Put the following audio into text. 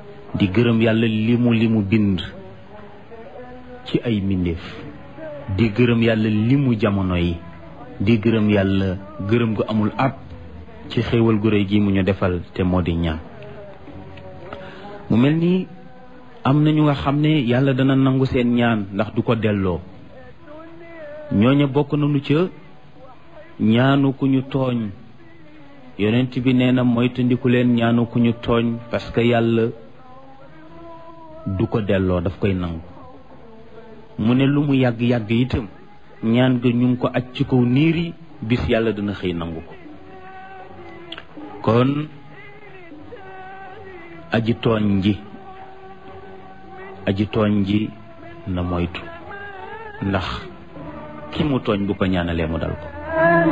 di gërëm yàlla li mu li mu bind ci ay mbindeef di gërëm yàlla li mu jamono yi di gërëm yàlla gërëm gu amul ab ci xéewal gu réy gi mu ñu defal te moo di ñaan mu mel ni am na ñu nga xam ne yàlla dana nangu seen ñaan ndax du ko delloo ñooña bokk nañu ca ñaanu ku ñu tooñ yonent bi nee na moytandiku leen ñaanu ku ñu tooñ parce que yàlla du ko delloo daf koy nangu mu ne lu mu yàgg-yàgg itam ñaan ga ñu ngi ko aj ci kaw niir yi bis yàlla dana xëy nangu ko kon aji tooñ ji aji tooñ ji na moytu ndax ki mu tooñ bu ko ñaanalee mu dal ko